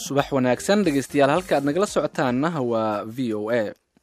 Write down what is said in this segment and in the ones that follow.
subax wanaagsan dhegeystayaal halka aad nagala socotaanna waa v o a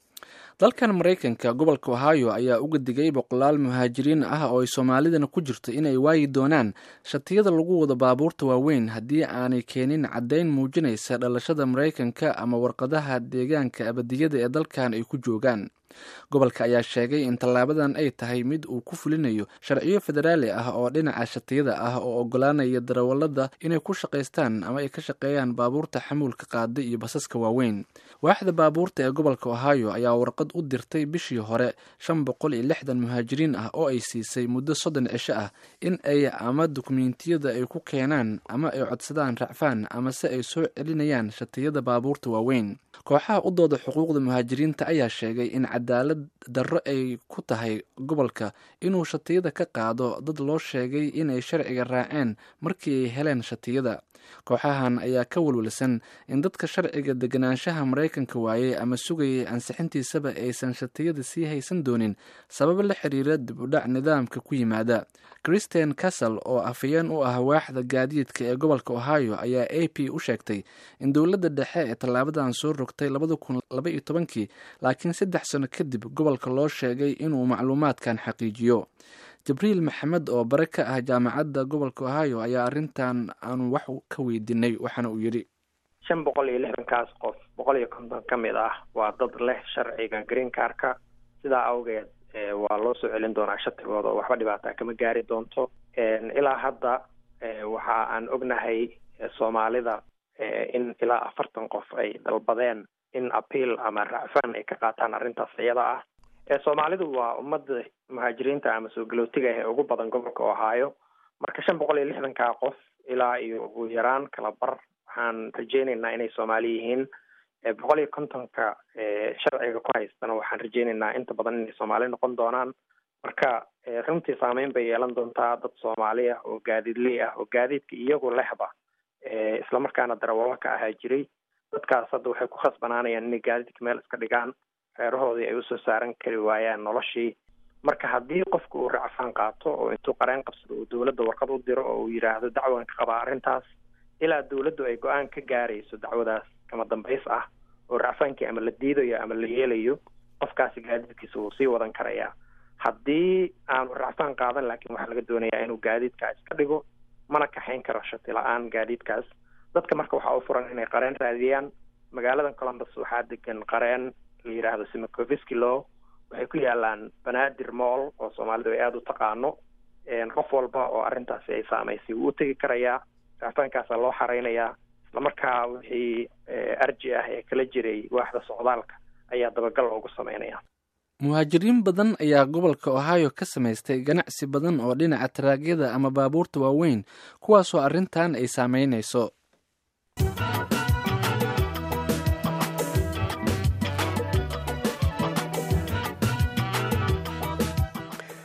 dalkan maraykanka gobolka ohio ayaa uga digay boqolaal muhaajiriin ah oo ay soomaalidana ku jirto inay waayi doonaan shatiyada lagu wado baabuurta waaweyn haddii aanay keenin caddayn muujinaysa dhalashada maraykanka ama warqadaha deegaanka abadiyada ee dalkan ay ku joogaan gobolka ayaa sheegay in tallaabadan ay tahay mid uu ku fulinayo sharciyo federaali ah oo dhinaca shatiyada ah oo ogolaanaya darawalada inay ku shaqaystaan ama ay ka shaqeeyaan baabuurta xamuulka qaada iyo basaska waaweyn waaxda baabuurta ee gobolka ohio ayaa warqad u dirtay bishii hore shan boqol iyo lixdan muhaajiriin ah oo ay siisay muddo soddon cisho ah in ay ama dukumentiyada ay ku keenaan ama ay codsadaan racfaan ama se ay soo celinayaan shatiyada baabuurta waaweyn kooxaha u dooda xuquuqda muhaajiriinta ayaa sheegay in cadaalad darro ay ku tahay gobolka inuu shatiyada ka qaado dad loo sheegay inay sharciga raaceen markii ay heleen shatiyada kooxahan ayaa ka walwalsan in dadka sharciga deganaanshaha maraykanka waayey ama sugayay ansixintiisaba aysan shatiyada sii haysan doonin sabab la xiriira dib u dhac nidaamka ku yimaada christian castle oo afhayeen u ah waaxda gaadiidka ee gobolka ohio ayaa a p u sheegtay in dowladda dhexe ee tallaabadan soo rogtay labada kun laba iyo tobankii laakiin saddex sano kadib gobolka loo sheegay inuu macluumaadkan xaqiijiyo jibriil maxamed oo bare ka ah jaamacadda gobolka ohio ayaa arrintan aanu wax ka weydiinay waxaana uu yidhi shan boqol iyo lixdankaas qof boqol iyo konton ka mid ah waa dad leh sharciga green carka sidaa awgeed waa loo soo celin doonaa shatigooda oo waxba dhibaataa kama gaari doonto ilaa hadda waxa aan ognahay soomaalida in ilaa afartan qof ay dalbadeen in appeal ama racfaan ay ka qaataan arrintaas iyada ah soomaalidu waa ummadda muhaajiriinta ama soo galootiga ah ee ugu badan gobolka ohio marka shan boqol iyo lixdankaa qof ilaa iyo ugu yaraan kala bar waxaan rajeyneynaa inay soomaali yihiin boqol iyo kontonka sharciga ku haystana waxaan rajeyneynaa inta badan inay soomaali noqon doonaan marka runtii saameyn bay yeelan doontaa dad soomaali ah oo gaadiidley ah oo gaadiidka iyagu lehba islamarkaana darawalo ka ahaa jiray dadkaas hadda waxay ku khasbanaanayaan inay gaadiidka meel iska dhigaan reerahoodii ay usoo saaran kari waayaan noloshii marka haddii qofka uu racfaan qaato oo intuu qareen qabsado uu dowladda warqad u diro oo uu yidhaahdo dacwan ka qabaa arrintaas ilaa dowladdu ay go-aan ka gaarayso dacwadaas kama dambays ah oo racfaankii ama la diidayo ama la yeelayo qofkaasi gaadiidkiisa wuu sii wadan karayaa haddii aanu racfaan qaadan laakiin waxaa laga doonayaa inuu gaadiidkaa iska dhigo mana kaxayn karo shati la-aan gaadiidkaas dadka marka waxaa u furan inay qareen raadiyaan magaaladan columbus waxaa degan qareen la yidhaahdo simacoviski law waxay ku yaalaan banaadir moll oo soomaalidu ay aada u taqaano qof walba oo arrintaasi ay saamaysay wuu u tegi karayaa racfaankaasaa loo xareynayaa islamarkaa wixii arji ah ee kala jiray waaxda socdaalka ayaa dabagal loogu sameynaya muhaajiriin badan ayaa gobolka ohio ka samaystay ganacsi badan oo dhinaca taraagyada ama baabuurta waaweyn kuwaasoo arrintan ay saameynayso